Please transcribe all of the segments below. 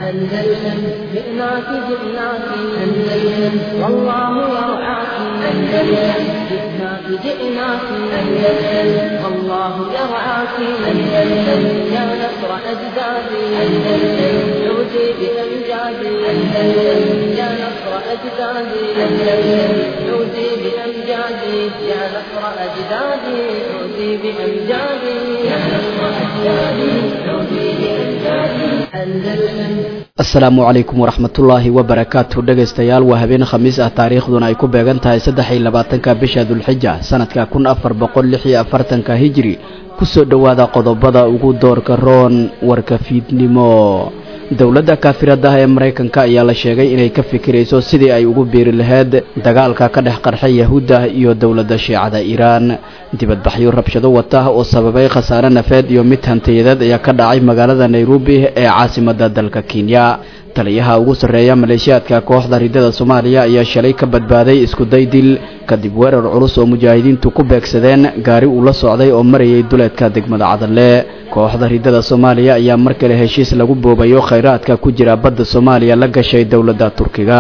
أندلسن جئناك جئناك أندلسن والله يرعاك أندلسن جئناك جئناك أندلسن والله يرعاك أندلسن يا نصر أجدادي أندلسن عودي بأمجادي أندلسن يا نصر أجدادي أندلسن عودي بأمجادي يا نصر أجدادي عودي بأمجادي يا نصر أجدادي عودي بأمجادي أندلسن asalaamu calaykum waraxmatullaahi wabarakaatu dhegaystayaal waa habeen khamiis ah taariikhduna ay ku beegan tahay saddex iyo labaatanka bisha dulxija sanadka kun afar boqol lix iyo afartanka hijri kusoo dhowaada qodobada ugu doorka roon warka fiidnimo dowladda kaafiradaha ee maraykanka ayaa la sheegay inay ka fikirayso sidii ay ugu biiri lahayd dagaalka ka dhex qarxay yahuudda iyo dowladda shiicada iiraan dibadbaxyo rabshado wata oo sababay khasaare nafeed iyo mid hantiyadeed ayaa ka dhacay magaalada nairobi ee caasimadda dalka kenya taliyaha ugu sarreeya maleeshiyaadka kooxda ridada soomaaliya ayaa shalay ka badbaaday iskuday dil kadib weerar culus oo mujaahidiintu ku beegsadeen gaari uu la socday oo marayay duleedka degmada cadalle kooxda ridada soomaaliya ayaa mar kale heshiis lagu boobayo khayraadka ku jira badda soomaaliya la gashay dowladda turkiga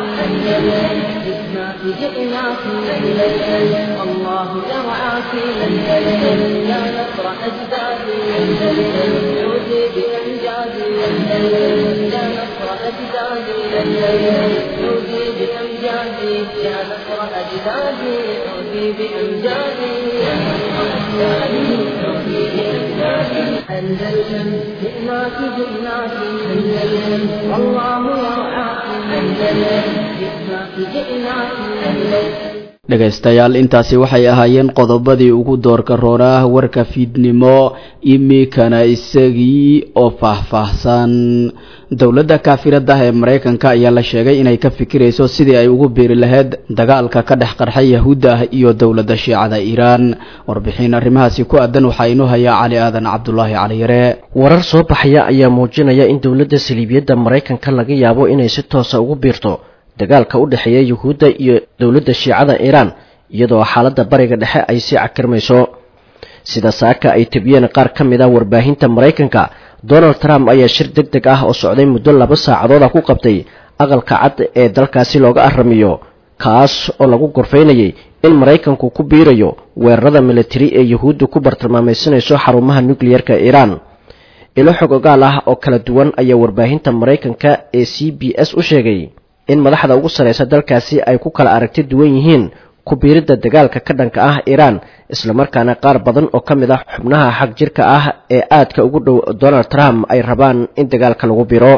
أندلسن جئناك جئناك أندلسن والله يرعاك أندلسن جئناك جئناك أندلسن dhegaystayaal intaasi waxay ahaayeen qodobadii ugu doorka roonah warka fiidnimo imikana isagii oo faahfaahsan dowladda kaafiradaha ee maraykanka ayaa la sheegay inay ka fikirayso sidii ay ugu biiri lahayd dagaalka ka dhex qarxay yahuudda iyo dowladda shiicada iiraan warbixin arrimahaasi ku aadan waxaa inoo hayaa cali aadan cabdulaahi caliyare warar soo baxaya ayaa muujinaya in dowladda saliibiyadda maraykanka laga yaabo inay si toosa ugu biirto dagaalka u dhexeeya yuhuudda iyo dowladda shiicada iiraan iyadoo xaaladda bariga dhexe ay sii cakirmayso sida saaka ay tebiyeen qaar ka mid ah warbaahinta maraykanka donald trump ayaa shir deg deg ah oo socday muddo laba saacadood ah ku qabtay aqalka cad ee dalkaasi looga aramiyo kaas oo lagu gorfaynayay in maraykanku ku biirayo weerarada militari ee yuhuudda ku bartilmaamaysanayso xarumaha nukliyerka iiraan ilo xog ogaal ah oo kala duwan ayaa warbaahinta maraykanka ee c b s u sheegay in madaxda ugu sarraysa dalkaasi ay ku kala aragti duwan yihiin ku biiridda dagaalka ka dhanka ah iiraan islamarkaana qaar badan oo ka mid ah xubnaha xag jirka ah ee aadka ugu dhow donald trump ay rabaan in dagaalka lagu biro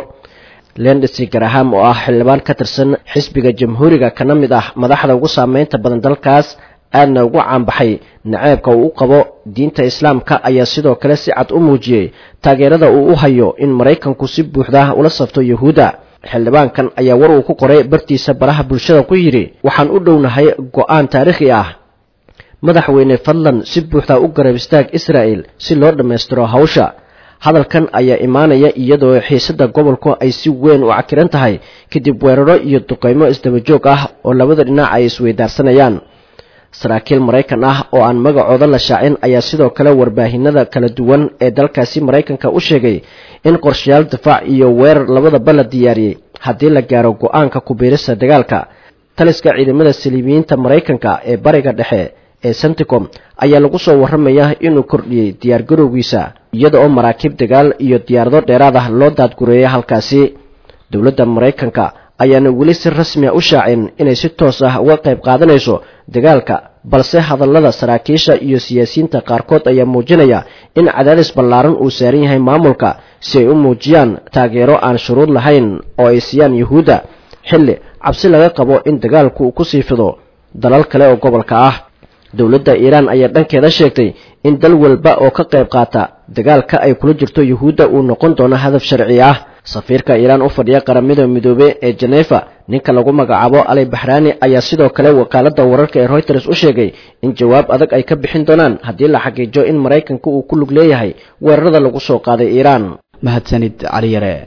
lendsi garaham oo ah xildhibaan ka tirsan xisbiga jamhuuriga kana mid ah madaxda ugu saameynta badan dalkaas aadna ugu caanbaxay naceebka uu u qabo diinta islaamka ayaa sidoo kale si cad u muujiyey taageerada uu u hayo in maraykanku si buuxda ula safto yuhuudda xildhibaankan ayaa war uu ku qoray bartiisa baraha bulshada ku yidhi waxaan u dhownahay go-aan taariikhi ah madaxweyne fadlan si buuxda u garab istaag israa'el si loo dhammaystiro hawsha hadalkan ayaa imaanaya iyadoo xiisadda gobolku ay si weyn u cakiran tahay kadib weeraro iyo duqeymo isdabajoog ah oo labada dhinac ay isweydaarsanayaan saraakiil maraykan ah oo aan magacooda la shaacin ayaa sidoo kale warbaahinada kala duwan ee dalkaasi maraykanka u sheegay in qorshayaal difaac iyo weerar labadaba la diyaariyey haddii la gaaro go-aanka ku-biirista dagaalka taliska ciidamada saliibiyiinta maraykanka ee bariga dhexe ee senticom ayaa lagu soo warramaya inuu kordhiyey diyaargarowgiisa iyada oo maraakiib dagaal iyo diyaarado dheeraad ah loo daadgureeyay halkaasi dowladda maraykanka ayaana weli si rasmiya u shaacin inay si toos ah uga qayb qaadanayso dagaalka balse hadallada saraakiisha iyo siyaasiyiinta qaarkood ayaa muujinaya in cadaadis ballaaran uu saaran yahay maamulka si ay u muujiyaan taageero aan shuruud lahayn oo ay siiyaan yuhuudda xilli cabsi laga qabo in dagaalku uu ku sii fido dalal kale oo gobolka ah dowladda iiraan ayaa dhankeeda sheegtay in dal walba oo ka qayb qaata dagaalka ay kula jirto yuhuudda uu noqon doono hadaf sharci ah safiirka iiraan u fadhiya qaramada midoobe ee jenefa ninka lagu magacaabo ali baxraani ayaa sidoo kale wakaaladda wararka ee reuters u sheegay in jawaab adag ay ka bixin doonaan haddii la xaqiijo in maraykanka uu ku lug leeyahay weerarada lagu soo qaaday iiraan mahadsanid cali yare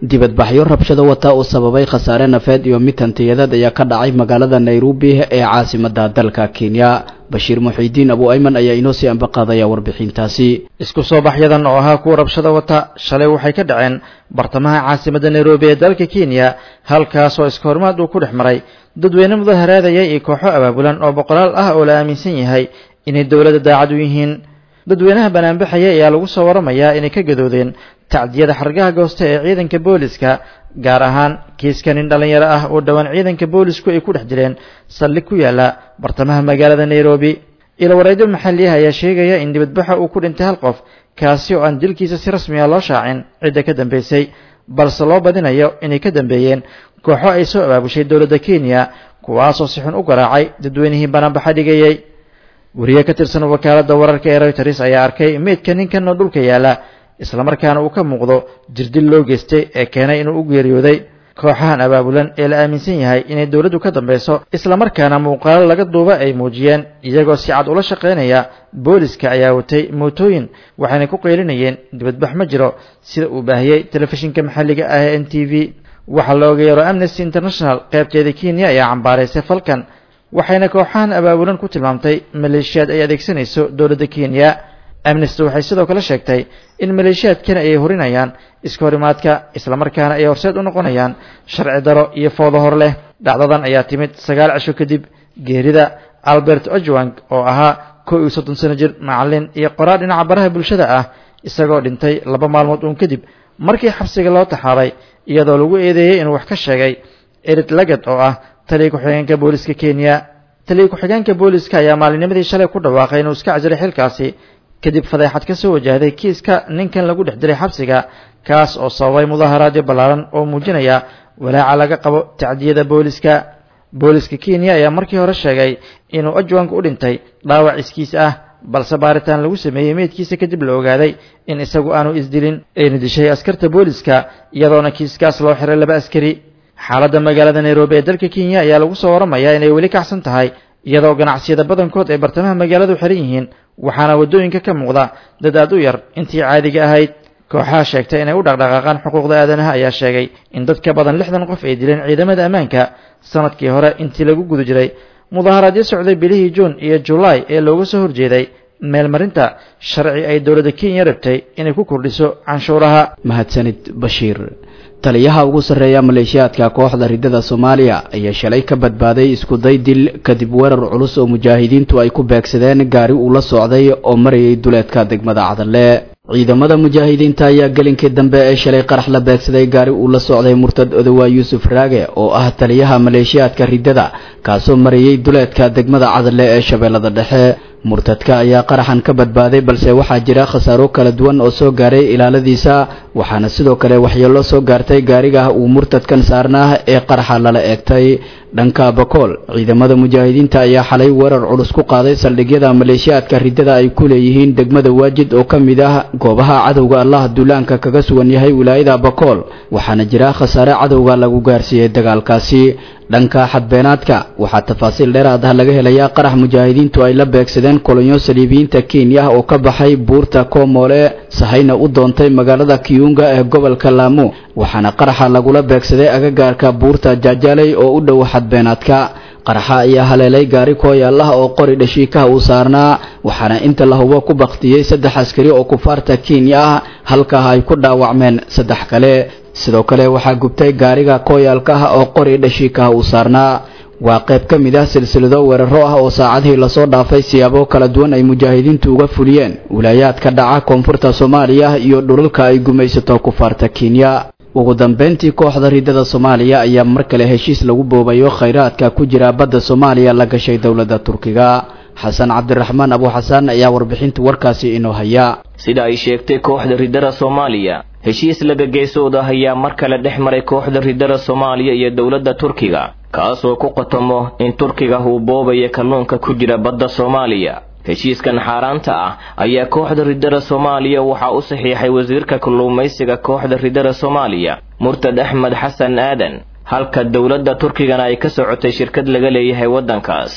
dibadbaxyo rabshado wata uu sababay khasaare nafeed iyo mid hantiyadeed ayaa ka dhacay magaalada nairobi ee caasimada dalka kenya bashiir muxiidiin abu ayman ayaa inoo sii ambaqaadaya warbixintaasi isku soo baxyadan oo ahaa kuwa rabshada wata shalay waxay ka dhaceen bartamaha caasimadda nairobi ee dalka kenya halkaasoo iska horimaad uu ku dhex maray dadweyne mudaharaadaya iyo kooxo abaabulan oo boqolaal ah oo la aaminsan yahay inay dowladda daacad u yihiin dadweynaha banaanbaxaya ayaa lagu soo waramayaa inay ka gadoodeen tacdiyada xargaha goosta ee ciidanka booliska gaar ahaan kiiska nin dhallinyaro ah oo dhowaan ciidanka boolisku ay ku dhex jireen saldhig ku yaala bartamaha magaalada nairobi ilawareedyo maxalli ah ayaa sheegaya in dibadbaxa uu ku dhintay hal qof kaasi oo aan dilkiisa si rasmi ah loo shaacin cidda ka dambaysay balse loo badinayo inay ka dambeeyeen kooxo ay soo abaabushay dowladda kenya kuwaasoo si xun u garaacay dadweynihii banaanbaxa dhigayey wariye ka tirsan wakaaladda wararka ee reuters ayaa arkay meydka ninkan oo dhulka yaala islamarkaana uu ka muuqdo jirdil loo geystay ee keenay inuu u geeriyooday kooxahan abaabulan ee la aaminsan yahay inay dowladdu ka dambayso islamarkaana muuqaalo laga duuba ay muujiyeen iyagoo si cad ula shaqaynaya booliska ayaa watay mootooyin waxayna ku qeylinayeen dibadbax ma jiro sida uu baahiyey telefishinka maxalliga ah ee n t v waxaa la ogeeyaro amnesty international qaybteeda kenya ayaa cambaaraysay falkan waxayna kooxahan abaabulan ku tilmaamtay maleeshiyaad ay adeegsanayso dowladda kenya amnesty waxay sidoo kale sheegtay in maleeshiyaadkani ay horinayaan iska horimaadka islamarkaana ay horseed u noqonayaan sharci daro iyo foodo hor leh dhacdadan ayaa timid sagaal cisho kadib geerida albert ojwang oo ahaa kow iyo soddon sano jir macallin iyo qoraal dhinaca baraha bulshada ah isagoo dhintay laba maalmood uun kadib markii xabsiga loo taxaabay iyadoo lagu eedeeyey inuu wax ka sheegay erid lagad oo ah taliya ku-xigeenka booliska kenya taliya ku-xigeenka booliska ayaa maalinimadii shalay ku dhawaaqay inuu iska casiray xilkaasi kadib fadeexad ka soo wajahday kiiska ninkan lagu dhex diray xabsiga kaas oo sababay mudaharaadyo ballaaran oo muujinaya walaaca laga qabo tacdiyada booliska booliska kenya ayaa markii hore sheegay inuu ajwanka u dhintay dhaawac iskiis ah balse baaritaan lagu sameeyey meydkiisa kadib la ogaaday in isagu aanu isdilin ayna dishay askarta booliska iyadoona kiiskaas loo xiray laba askari xaaladda magaalada nairobi ee dalka kenya ayaa lagu soo waramayaa inay weli kacsan tahay iyadoo ganacsiyada badankood ee bartamaha magaaladu xiran yihiin waxaana waddooyinka ka muuqda dad aad u yar intii caadiga ahayd kooxaha sheegtay inay u dhaqdhaqaaqaan xuquuqda aadanaha ayaa sheegay in dad ka badan lixdan qof ay dileen ciidamada ammaanka sanadkii hore intii lagu guda jiray mudaharaadyo socday bilihii juun iyo julaay ee looga soo horjeeday meelmarinta sharci ay dowladda kenya rabtay inay ku kordhiso canshuuraha mahadsanid bashiir taliyaha ugu sarreeya maleeshiyaadka kooxda riddada soomaaliya ayaa shalay ka badbaaday iskuday dil kadib weerar culus oo mujaahidiintu ay ku beegsadeen gaari uu la socday oo marayay duleedka degmada cadalle ciidamada mujaahidiinta ayaa gelinkii dambe ee shalay qarax la beegsaday gaari uu la socday murtad odowaa yuusuf raage oo ah taliyaha maleeshiyaadka riddada kaasoo marayay duleedka degmada cadalle ee shabeellada dhexe murtadka ayaa qaraxan ka badbaaday balse waxaa jira khasaaro kala duwan oo soo gaaray ilaaladiisa waxaana sidoo kale waxyeello soo gaartay gaariga uu murtadkan saarnaa ee qaraxa lala eegtay dhanka bakool ciidamada mujaahidiinta ayaa xalay weerar culus ku qaaday saldhigyada maleeshiyaadka riddada ay ku leeyihiin degmada waajid oo ka mid ah goobaha cadowga allah duulaanka kaga sugan yahay wilaayada bakool waxaana jira khasaare cadowga lagu gaarsiiyey dagaalkaasi dhanka xadbeenaadka waxaa tafaasiil dheeraad ah laga helayaa qarax mujaahidiintu ay la beegsadeen kolonyo saliibiyiinta kenya oo ka baxay buurta koomoole sahayna u doontay magaalada kiyunga ee gobolka laamo waxaana qaraxa lagula beegsaday agagaarka buurta jaajaley oo u dhow xadbeenaadka qaraxa ayaa haleelay gaari kooyaalah oo qori dhashiikaha uu saarnaa waxaana inta la hubo ku baktiyey saddex askari oo kufaarta kenya ah halkaa ay ku dhaawacmeen saddex kale sidoo kale waxaa gubtay gaariga kooyaalka ah oo qori dhashiikaha uu saarnaa waa qayb ka mid ah silsilado weeraro ah oo saacadihii lasoo dhaafay siyaabo kala duwan ay mujaahidiintu uga fuliyeen wilaayaadka dhaca koonfurta soomaaliya iyo dhulalka ay gumaysato kufaarta kenya ugu dambeyntii kooxda riddada soomaaliya ayaa mar kale heshiis lagu boobayo khayraadka ku jira badda soomaaliya la gashay dowladda turkiga xasan cabdiraxmaan abu xasan ayaa warbixinta warkaasi inoo haya sida ay sheegtay kooxda riddada soomaaliya heshiis laga geesooda ayaa mar kale dhex maray kooxda riddada soomaaliya iyo dowladda turkiga kaasoo ku qotomo in turkiga uu boobaya kalluunka ku jira badda soomaaliya heshiiskan xaaraanta ah ayaa kooxda riddada soomaaliya waxaa u saxiixay wasiirka kalluumaysiga kooxda riddada soomaaliya murtad axmed xasan aadan halka dowladda turkigana ay ka socotay shirkad laga leeyahay waddankaas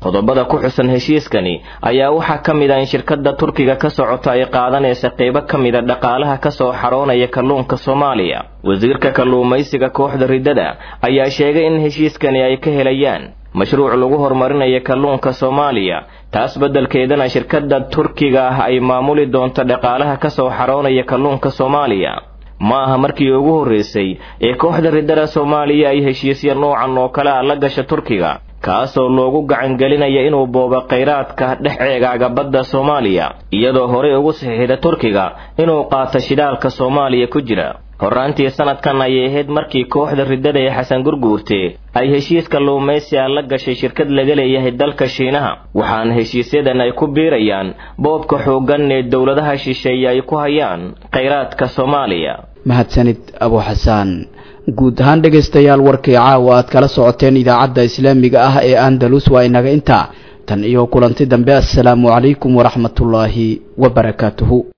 qodobada ku xusan heshiiskani ayaa waxaa ka mid ah in shirkadda turkiga ka socota ay qaadanaysa qaybo ka mida dhaqaalaha ka soo xaroonaya kalluunka soomaaliya wasiirka kalluumaysiga kooxda riddada ayaa sheegay in heshiiskani ay ka helayaan mashruuc lagu horumarinayo kalluunka soomaaliya taas beddelkeedana shirkadda turkiga ah ay maamuli doonto dhaqaalaha ka soo xaroonaya kalluunka soomaaliya ma aha markii ugu horreysay ee kooxda riddada soomaaliya ay heshiisya noocan oo kale ah la gasha turkiga kaasoo loogu gacangelinaya inuu boobo khayraadka dhex ceegaaga badda soomaaliya iyadoo horey ugu saxiixda turkiga inuu qaato shidaalka soomaaliya ku jira horraantii sanadkan ayay ahayd markii kooxda riddada ee xasan gurguurte ay heshiis kalluumaysiga la gashay shirkad laga leeyahay dalka shiinaha waxaana heshiisyadan ay ku biirayaan boobka xooggan ee dowladaha shisheeye ay ku hayaan khayraadka soomaaliya mahadsanid abu xasaan guud ahaan dhegaystayaal warkii caawa aad kala socoteen idaacadda islaamiga ah ee andalus waa inaga intaa tan iyo kulanti dambe assalaamu calaykum waraxmatullaahi wabarakaatuhu